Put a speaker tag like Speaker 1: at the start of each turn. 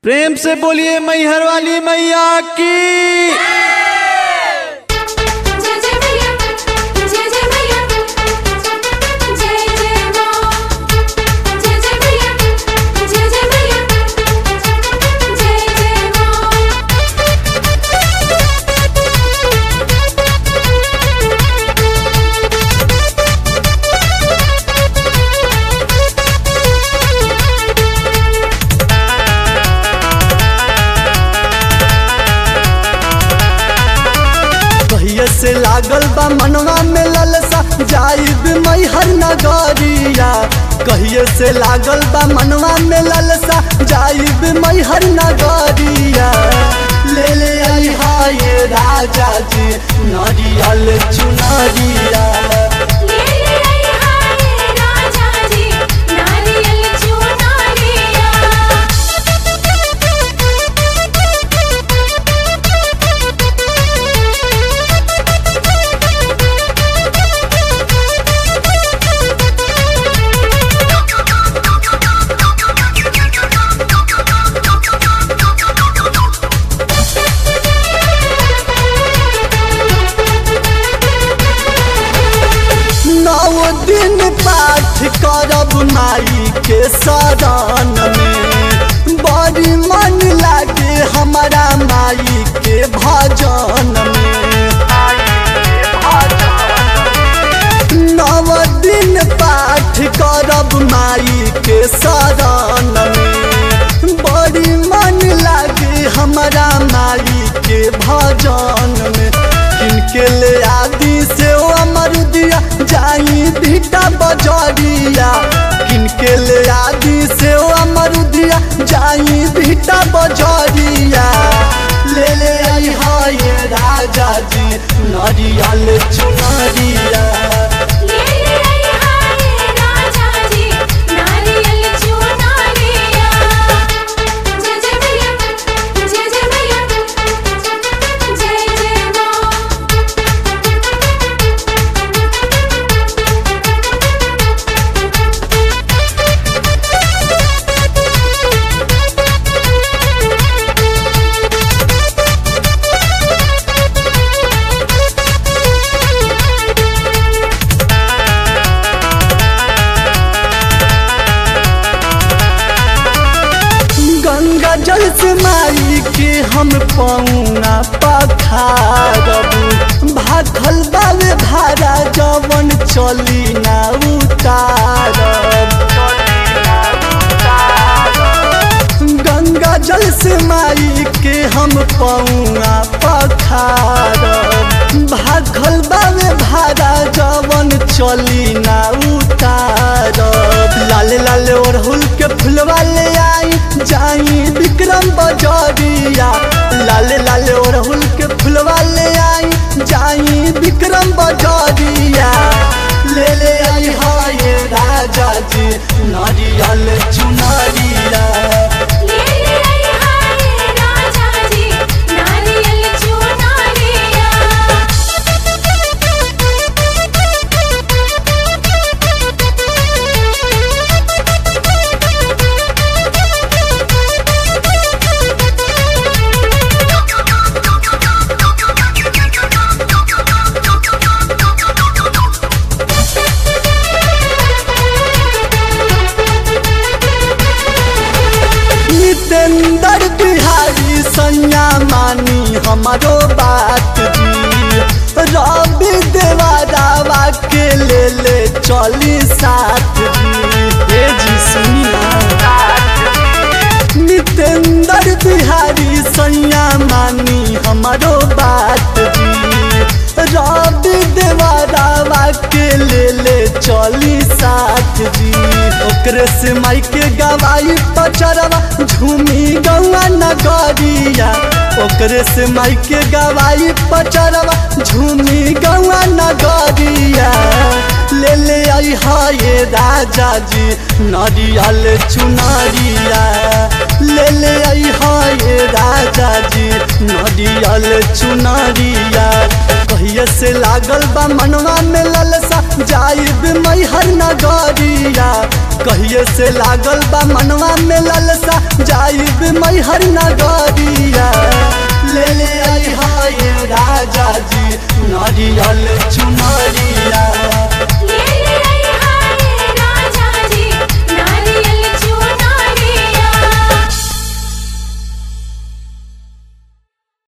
Speaker 1: प्रेम से बोलिए मैहर वाली मैया की
Speaker 2: जय जय मैया जय जय मैया जय जय मां जय जय मैया जय जय मैया जय जय
Speaker 3: कहिए से लागल बा मनवा में ललसा जाइब मैहर नगरिया कहिए से लागल बा मनवा में ललसा जाइब मैहर नगरिया ले ले आई हाय राजा जी नरियल चुनरिया
Speaker 2: ले ले आई हाय राजा जी नारियल चुनरिया
Speaker 3: नौ दिन पाठ करब माई के शरण में बड़ी मन लागे हमारा माई के भजन में नव दिन पाठ करब माई के शरण में बड़ी मन लागे हमारा माई के भजन में किनके ले आदि से ओ अमर दिया जाई भीटा बजरिया किनके ले आदि से ओ अमर दिया जाई भीटा बजरिया ले ले आई हाय राजा जी नरियल चुनरिया
Speaker 2: ले ले आई हाय राजा जी नारियल चुनरिया जय जय मैया जय जय मैया जय जय मां
Speaker 3: गंगा जल से माई के हम पौना पखारब भाखल बावे भारा जवन चली ना उतारब गंगा जल से माई के हम पौना पखारब भाखल बावे भारा जवन चली ना उतारब लाल लाल ओढ़ुल के फुलवा ले आई जाई विक्रम बजरिया लाल लाल ओढ़ुल के फुलवा ले आई जाई विक्रम बजरिया ले ले आई हाय राजा जी नारियल चुनरिया
Speaker 2: ले ले आई हाय राजा जी नारियल चुनरिया
Speaker 3: नितेंद्र बिहारी सैया मानी हमारो बात जी रवि देवारावा के ले ले चली साथ जी हे जी सुनिया नितेंद्र बिहारी सैया मानी हमारो बात जी रवि देवारावा के ले ले चली साथ जी ओकरे से माई के गवाई पचरवा झूमी गौआ नगरिया ओकरे से माई के गवाई पचरवा झूमी गौआ नगरिया ले ले आई हाय राजा जी नरियल चुनरिया ले ले आई हाय राजा जी नरियल चुनरिया कहिए से लागल बा मनवा में ललसा जाइब मैहर नगरिया कहिए से लागल बा मनवा में ललसा जाइब मैहर नगरिया